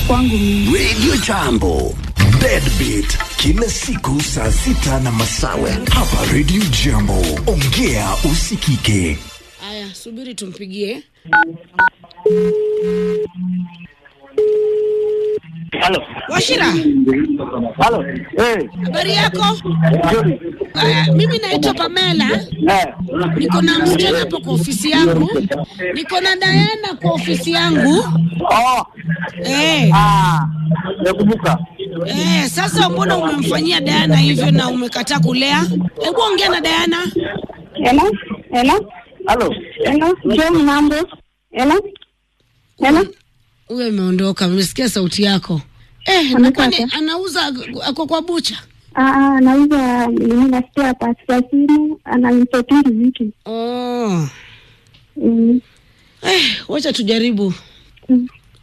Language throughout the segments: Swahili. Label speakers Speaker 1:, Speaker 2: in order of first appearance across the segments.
Speaker 1: kwangu mimi.
Speaker 2: Radio Jambo. Deadbeat kila siku saa sita na masawe hapa Radio Jambo. Ongea usikike.
Speaker 3: Aya, subiri tumpigie.
Speaker 4: Halo.
Speaker 3: Washira,
Speaker 4: Halo. Eh.
Speaker 3: habari yako?
Speaker 4: Nzuri.
Speaker 3: Aya, mimi naitwa Pamela,
Speaker 4: Eh.
Speaker 3: niko na msichana hapo kwa ofisi yangu, niko na Diana kwa ofisi yangu
Speaker 4: Oh.
Speaker 3: eh.
Speaker 4: Ah. Nakumbuka.
Speaker 3: Eh, sasa mbona umemfanyia Diana hivyo na umekataa kulea? Hebu ongea na Diana.
Speaker 1: Hello? Hello?
Speaker 4: Halo.
Speaker 1: Hello? John mambo? Hello? Hello?
Speaker 3: Huyo imeondoka, nimesikia sauti yako. Eh, na
Speaker 1: Amekata.
Speaker 3: kwani anauza ako kwa bucha?
Speaker 1: Ah, ah, anauza nini nasikia pasi ya simu, ananisetiri vitu.
Speaker 3: Oh.
Speaker 1: Mm.
Speaker 3: Eh, wacha tujaribu.
Speaker 1: Mm.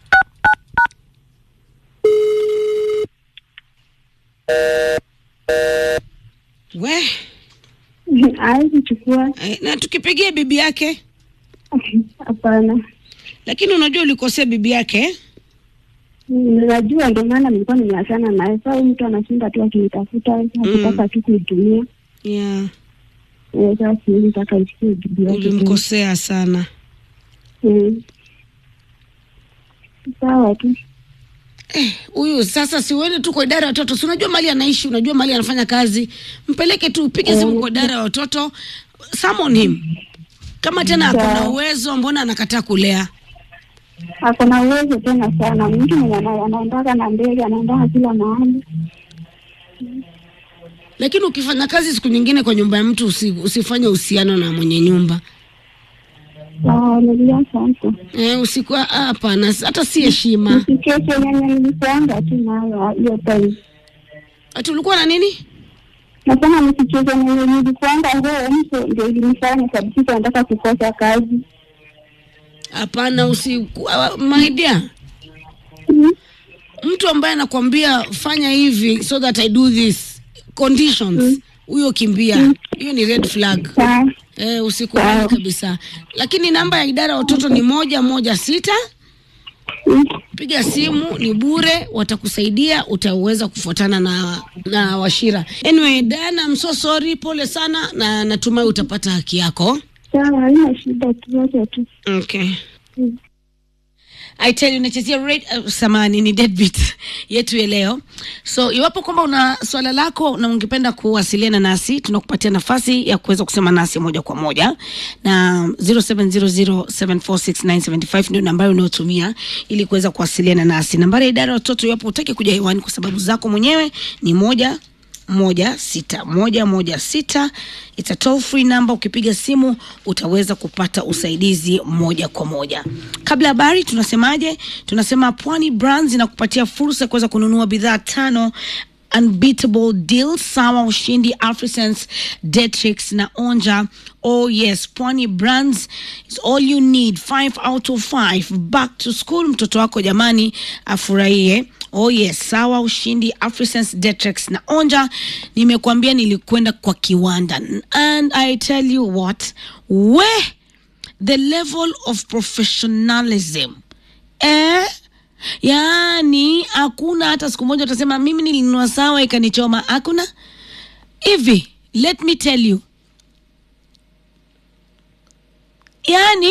Speaker 3: We,
Speaker 1: Hawezi chukua.
Speaker 3: eh, na tukipigia bibi yake,
Speaker 1: Hapana.
Speaker 3: lakini unajua ulikosea bibi yake eh?
Speaker 1: Najua ndio maana nilikuwa nimeachana naye. Sasa huyu mtu anashinda tu akinitafuta, akitaka tu kuitumia.
Speaker 3: Yeah,
Speaker 1: Eh, Sasa siwezi taka isikie bibi yake. tena.
Speaker 3: ulimkosea sana.
Speaker 1: Mm. Sawa tu.
Speaker 3: Eh, huyu sasa si uende tu kwa idara ya watoto, si unajua mali anaishi, unajua mali anafanya kazi, mpeleke tu, upige simu kwa idara ya watoto, summon him. Kama tena ako na
Speaker 1: Sawa.
Speaker 3: uwezo, mbona anakataa kulea?
Speaker 1: ako na uwezo tena sana. Mtu mwenye ana- anaendaka na ndege, anaendaka kila mahali.
Speaker 3: Lakini ukifanya kazi siku nyingine kwa nyumba ya mtu usi, usifanye uhusiano na mwenye nyumba
Speaker 1: Sawa, nilia sasa.
Speaker 3: eh, usiku ah, hapana, hata si heshima.
Speaker 1: Nisikeshe yenye nilikuanga tu nayo hiyo time.
Speaker 3: Ati ulikuwa na nini?
Speaker 1: Nasema nisikeshe yenye nilikuanga nguo mtu ndio ilinifanya kabisa nataka kukosa kazi.
Speaker 3: Hapana, usiku ah, my dear,
Speaker 1: Mm.
Speaker 3: mtu ambaye anakwambia fanya hivi so that I do this conditions, huyo kimbia, hiyo ni red flag.
Speaker 1: Sawa.
Speaker 3: Eh, usikubali
Speaker 1: Sawa.
Speaker 3: kabisa. Lakini namba ya idara ya watoto ni moja moja sita.
Speaker 1: Mm.
Speaker 3: Piga simu, ni bure, watakusaidia, utaweza kufuatana na na Washira. Anyway, Diana, I'm so sorry, pole sana, na natumai utapata haki yako.
Speaker 1: Sawa, haina shida tu, wacha tu.
Speaker 3: Okay.
Speaker 1: Mm.
Speaker 3: I tell you nachezea rate uh, samani ni deadbeat yetu ya leo. So iwapo kwamba una swala lako na ungependa kuwasiliana nasi, tunakupatia nafasi ya kuweza kusema nasi moja kwa moja na 0700746975 ndio nambari unayotumia ili kuweza kuwasiliana nasi. Nambari ya idara ya watoto, iwapo utaki kuja hewani kwa sababu zako mwenyewe, ni moja moja sita moja moja sita. It's a toll free number. Ukipiga simu utaweza kupata usaidizi moja kwa moja. Kabla ya habari, tunasemaje? Tunasema Pwani Brands inakupatia fursa ya kuweza kununua bidhaa tano unbeatable deal sawa ushindi afrisense detrix na onja oh yes pwani brands is all you need 5 out of 5 back to school mtoto wako jamani afurahie oh yes sawa ushindi afrisense detrix na onja nimekuambia nilikwenda kwa kiwanda and i tell you what we the level of professionalism eh yaani hakuna hata siku moja utasema mimi nilinunua sawa ikanichoma hakuna hivi let me tell you yaani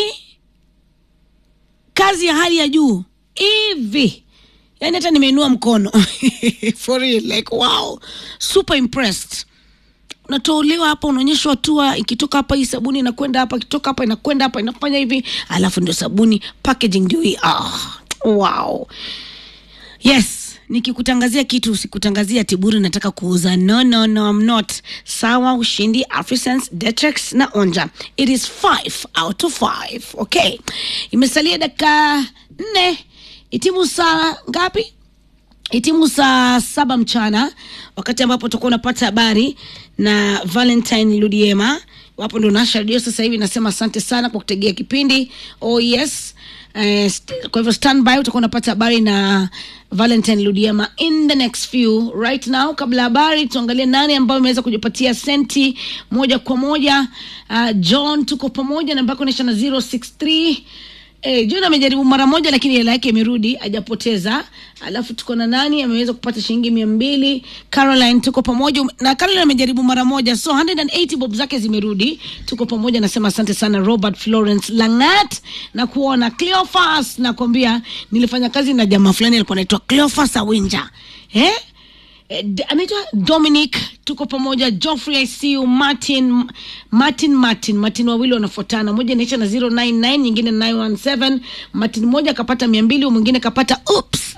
Speaker 3: kazi ya hali ya juu hivi yaani hata nimeinua mkono for real like wow super impressed unatolewa hapa unaonyeshwa hatua ikitoka hapa hii sabuni inakwenda hapa ikitoka hapa inakwenda hapa inafanya hivi alafu ndio sabuni packaging ndio hii ah, wow yes nikikutangazia kitu usikutangazia tiburi nataka kuuza no no no I'm not sawa ushindi afrisense detex na onja it is 5 out of 5 okay imesalia dakika nne itimu saa ngapi itimu saa saba mchana wakati ambapo utakuwa unapata habari na valentine ludiema wapo ndo nasha redio sasa hivi nasema asante sana kwa kutegea kipindi oh yes Eh, st- kwa hivyo standby utakuwa unapata habari na valentine ludiema in the next few right now kabla ya habari tuangalie nani ambayo imeweza kujipatia senti moja kwa moja uh, john tuko pamoja namba yako inaisha na 063 Eh, John amejaribu mara moja lakini hela yake imerudi, hajapoteza. Alafu tuko na nani ameweza kupata shilingi mia mbili. Caroline tuko pamoja na Caroline amejaribu mara moja, so 180 bob zake zimerudi. Tuko pamoja, nasema asante sana Robert Florence Langat na kuona Cleophas, nakwambia nilifanya kazi na jamaa fulani alikuwa anaitwa Cleophas Awinja eh? Eh, D- anaitwa Dominic, tuko pamoja. Geoffrey I see you, Martin Martin Martin Martin, wawili wanafuatana, moja inaisha na 099 nyingine 917. Martin mmoja akapata mia mbili, mwingine kapata oops.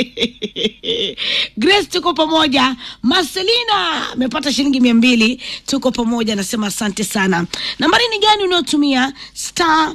Speaker 3: Grace, tuko pamoja. Marcelina amepata shilingi mia mbili, tuko pamoja, nasema asante sana. Nambari ni gani unayotumia? star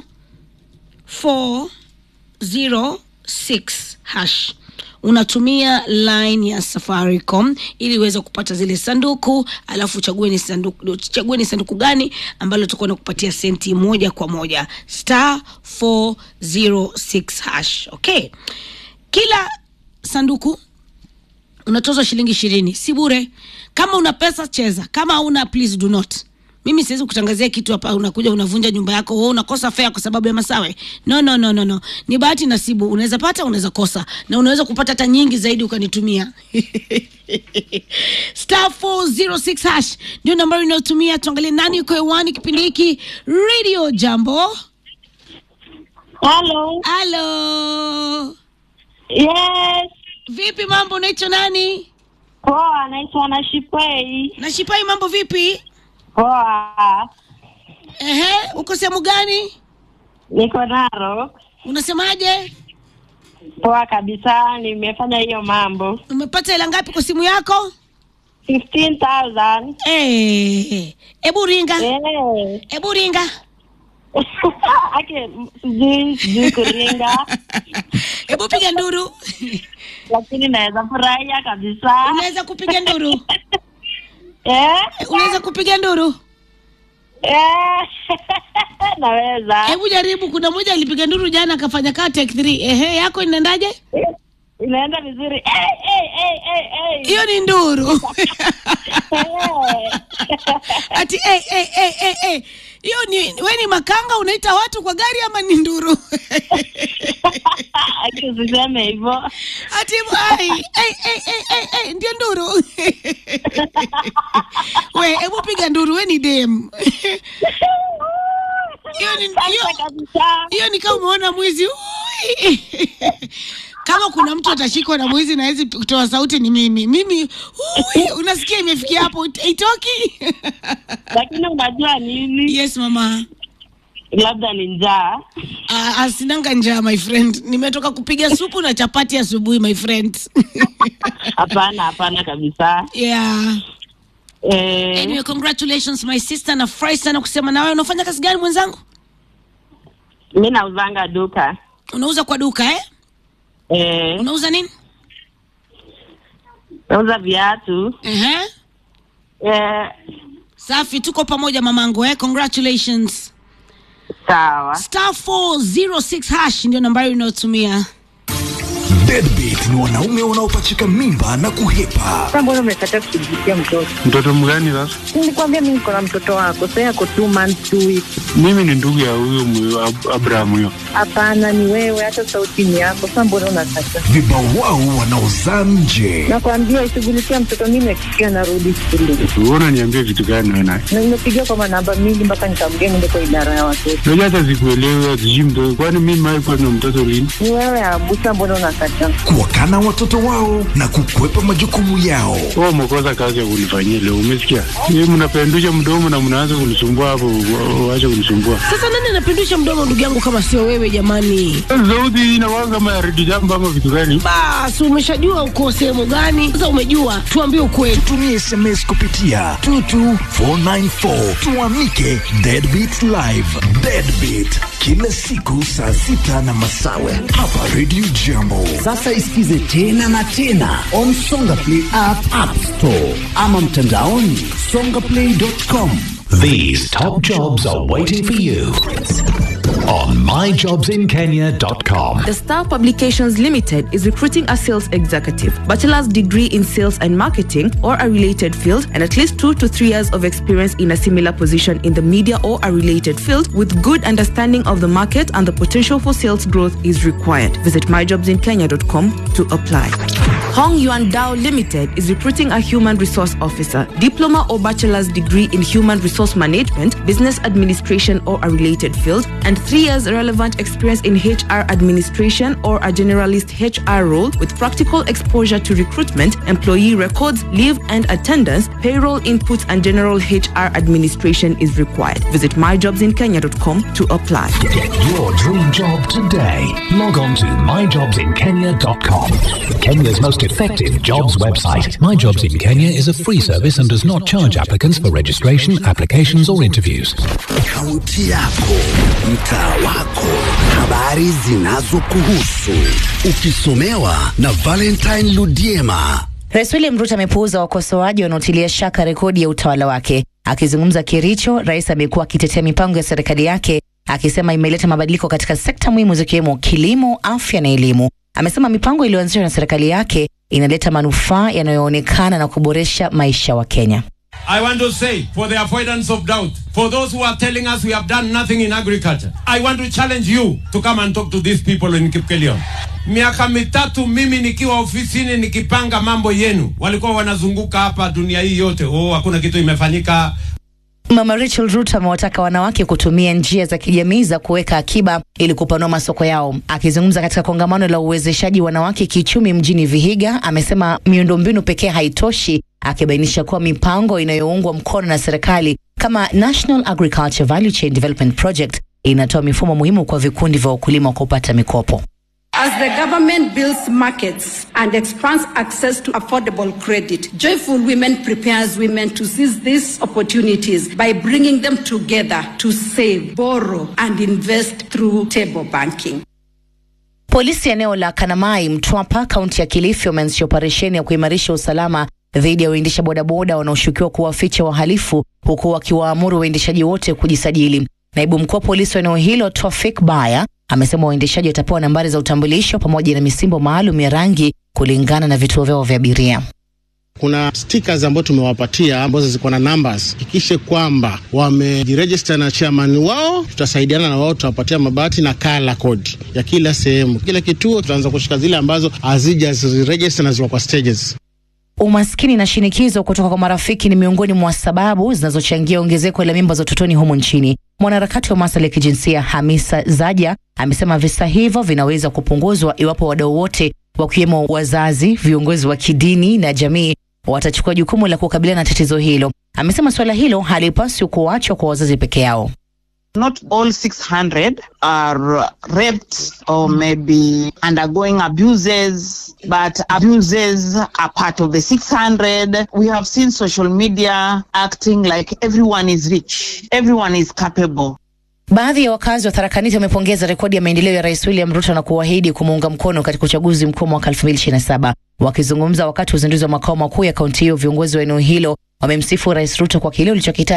Speaker 3: 406 hash unatumia line ya Safaricom ili uweze kupata zile sanduku, alafu uchague ni sanduku, chague ni sanduku gani ambalo tutakuwa na kupatia senti moja kwa moja star 406 hash. Okay, kila sanduku unatozwa shilingi ishirini, si bure. Kama una pesa cheza, kama hauna please do not. Mimi siwezi kutangazia kitu hapa, unakuja unavunja nyumba yako, wewe unakosa fare kwa sababu ya masawe. No, no, no, no, no. Ni bahati nasibu, unaweza pata, unaweza kosa, na unaweza kupata hata nyingi zaidi ukanitumia. Star 406 hash ndio nambari unayotumia. Tuangalie nani yuko hewani kipindi hiki. Radio Jambo.
Speaker 5: Hello.
Speaker 3: Halo,
Speaker 5: Yes.
Speaker 3: vipi mambo? Unaitwa nani?
Speaker 5: Poa, naitwa Nashipwei.
Speaker 3: Nashipai, mambo vipi?
Speaker 5: Poa.
Speaker 3: Ehe, uko sehemu gani?
Speaker 5: Niko Narok.
Speaker 3: Unasemaje?
Speaker 5: Poa kabisa, nimefanya hiyo mambo.
Speaker 3: Umepata hela ngapi kwa simu yako?
Speaker 5: 15,000.
Speaker 3: Eh, ebu ringa,
Speaker 5: Eh.
Speaker 3: ebu ringa.
Speaker 5: Ake, m- sijui sijui kuringa,
Speaker 3: Ebu piga nduru.
Speaker 5: lakini naweza furahia kabisa.
Speaker 3: Unaweza kupiga nduru?
Speaker 5: Eh?
Speaker 3: Unaweza kupiga nduru?
Speaker 5: Eh. Naweza.
Speaker 3: Hebu jaribu. Kuna mmoja alipiga nduru jana akafanya kaa take 3. Ehe, yako inaendaje?
Speaker 5: Inaenda vizuri. Eh, eh, eh, eh, eh.
Speaker 3: Hiyo ni nduru.
Speaker 5: Eh.
Speaker 3: Ati eh eh eh eh eh. Hiyo ni wewe ni makanga unaita watu kwa gari ama ni nduru?
Speaker 5: Ake, usiseme hivyo.
Speaker 3: Ati ai eh eh eh eh eh ndio nduru. We, hebu piga nduru, we ni dem. Hiyo ni hiyo
Speaker 5: Asante kabisa.
Speaker 3: hiyo ni kama umeona mwizi. Ui. Kama kuna mtu atashikwa na mwizi na hawezi kutoa sauti ni mimi. Mimi ui, unasikia imefikia hapo itoki.
Speaker 5: Lakini unajua nini?
Speaker 3: Yes mama.
Speaker 5: Labda ni njaa.
Speaker 3: Uh, asinanga njaa my friend. Nimetoka kupiga supu na chapati asubuhi my friend.
Speaker 5: Hapana, hapana kabisa.
Speaker 3: yeah.
Speaker 5: Eh,
Speaker 3: Anyway, congratulations my sister. Nafurahi sana kusema na wewe. Unafanya kazi gani mwenzangu?
Speaker 5: mi nauzanga duka.
Speaker 3: Unauza kwa duka eh?
Speaker 5: Eh,
Speaker 3: Unauza nini?
Speaker 5: nauza viatu.
Speaker 3: Ehe.
Speaker 5: Eh,
Speaker 3: Safi, tuko pamoja mamangu eh? Congratulations.
Speaker 5: sawa.
Speaker 3: Star 406 hash ndio nambari unayotumia.
Speaker 2: Deadbeat ni wanaume wanaopachika mimba na kuhepa.
Speaker 6: Sasa mbona umekataa kushughulikia mtoto?
Speaker 7: Mtoto mgani sasa?
Speaker 6: Nilikwambia mimi niko na mtoto wako, sasa yako two months two weeks.
Speaker 7: Mimi ni ndugu ya huyo mwe- Ab- Abraham huyo.
Speaker 6: Hapana, ni wewe, hata sauti ni yako. Sasa mbona unakataa?
Speaker 2: Vibawao wanaozaa nje.
Speaker 6: Nakwambia ishughulikia mtoto, mimi nakikia narudi shule
Speaker 7: Wewe unaniambia vitu gani wewe naye?
Speaker 6: na nimepigia kwa manamba mingi mpaka nikamgea niende kwa idara ya watoto.
Speaker 7: Unajua hata sikuelewi sijui mtoto. Kwani mimi mimi kwa na mtoto lini?
Speaker 6: Ni wewe Abusa, mbona unakataa?
Speaker 2: Kuwakana watoto wao na kukwepa majukumu yao.
Speaker 7: Wewe umekosa kazi ya kunifanyia leo, umesikia? Yeye mnapendusha mdomo na mnaanza kunisumbua hapo, wa- waache kunisumbua.
Speaker 3: Sasa nani anapindusha mdomo ndugu yangu kama sio wewe jamani?
Speaker 7: Sauti hii inakuwa kama ya redio jambo ama vitu gani?
Speaker 3: Basi umeshajua uko sehemu gani? Sasa umejua, tuambie ukweli.
Speaker 2: Tumie SMS kupitia 22494 tuamike Deadbeat Live. Deadbeat kila siku saa sita na masawe hapa Radio Jambo.
Speaker 8: Sasa isikize tena na tena on Songa Play app, app store ama mtandaoni songaplay.com.
Speaker 9: These top jobs are waiting for you on myjobsinkenya.com.
Speaker 10: The Star Publications Limited is recruiting a sales executive, bachelor's degree in sales and marketing or a related field, and at least two to three years of experience in a similar position in the media or a related field with good understanding of the market and the potential for sales growth is required. Visit myjobsinkenya.com to apply. Hong Yuan Dao Limited is recruiting a human resource officer, diploma or bachelor's degree in human resource management, business administration or a related field, and three years relevant experience in HR administration or a generalist HR role with practical exposure to recruitment, employee records, leave and attendance, payroll input, and general HR administration is required. Visit myjobsinkenya.com to apply.
Speaker 9: Get your dream job today. Log on to myjobsinkenya.com. Kenya's most effective jobs website. My Jobs in Kenya is a free service and does not charge applicants for registration, applications, or interviews.
Speaker 8: Kaunti yako, mtaa wako, habari zinazokuhusu, ukisomewa na Valentine Ludiema.
Speaker 11: Rais William Ruto amepuuza wakosoaji wanaotilia shaka rekodi ya utawala wake. Akizungumza Kericho, rais amekuwa akitetea mipango ya serikali yake akisema imeleta mabadiliko katika sekta muhimu zikiwemo kilimo, afya na elimu. Amesema mipango iliyoanzishwa na serikali yake inaleta manufaa yanayoonekana na kuboresha maisha wa Kenya.
Speaker 12: I want to say, for the avoidance of doubt, for those who are telling us we have done nothing in agriculture, I want to challenge you to come and talk to these people in Kipkelion. Miaka mitatu mimi nikiwa ofisini nikipanga mambo yenu, walikuwa wanazunguka hapa dunia hii yote, oh, hakuna kitu imefanyika.
Speaker 11: Mama Rachel Ruto amewataka wanawake kutumia njia za kijamii za kuweka akiba ili kupanua masoko yao. Akizungumza katika kongamano la uwezeshaji wanawake kiuchumi mjini Vihiga, amesema miundombinu pekee haitoshi, akibainisha kuwa mipango inayoungwa mkono na serikali kama National Agriculture Value Chain Development Project inatoa mifumo muhimu kwa vikundi vya wakulima kupata mikopo.
Speaker 13: As the government builds markets and expands access to affordable credit, Joyful Women prepares women to seize these opportunities by bringing them together to save, borrow, and invest through table banking.
Speaker 11: Polisi eneo la Kanamai, Mtwapa, kaunti ya Kilifi wameanzisha operesheni ya kuimarisha usalama dhidi ya waendesha bodaboda wanaoshukiwa kuwaficha wahalifu huku wakiwaamuru waendeshaji wote kujisajili. Naibu mkuu wa polisi wa eneo hilo Tofik Baya amesema waendeshaji watapewa nambari za utambulisho pamoja na misimbo maalum ya rangi kulingana na vituo vyao vya abiria.
Speaker 14: Kuna stickers ambazo tumewapatia ambazo ziko na numbers. Hakikishe kwamba wamejiregister na chairman wao, tutasaidiana na wao, tutawapatia mabati na kala code ya kila sehemu. Kila kituo tutaanza kushika zile ambazo hazijaziregister na ziko kwa stages.
Speaker 11: Umaskini na shinikizo kutoka kwa marafiki ni miongoni mwa sababu zinazochangia ongezeko la mimba za utotoni humu nchini. Mwanaharakati wa masuala ya kijinsia Hamisa Zaja amesema visa hivyo vinaweza kupunguzwa iwapo wadau wote wakiwemo wazazi, viongozi wa kidini na jamii watachukua jukumu la kukabiliana na tatizo hilo. Amesema suala hilo halipaswi kuachwa kwa wazazi peke yao.
Speaker 15: Not all 600 are raped or maybe undergoing abuses, but abuses are part of the 600. We have seen social media acting like everyone is rich, everyone is capable.
Speaker 11: Baadhi ya wakazi wa Tharakanithi wamepongeza rekodi ya maendeleo ya Rais William Ruto na kuahidi kumuunga mkono katika uchaguzi mkuu mwaka 2027. Wakizungumza wakati wa uzinduzi wa makao makuu ya kaunti hiyo, viongozi wa eneo hilo wamemsifu Rais Ruto kwa kile ulichokita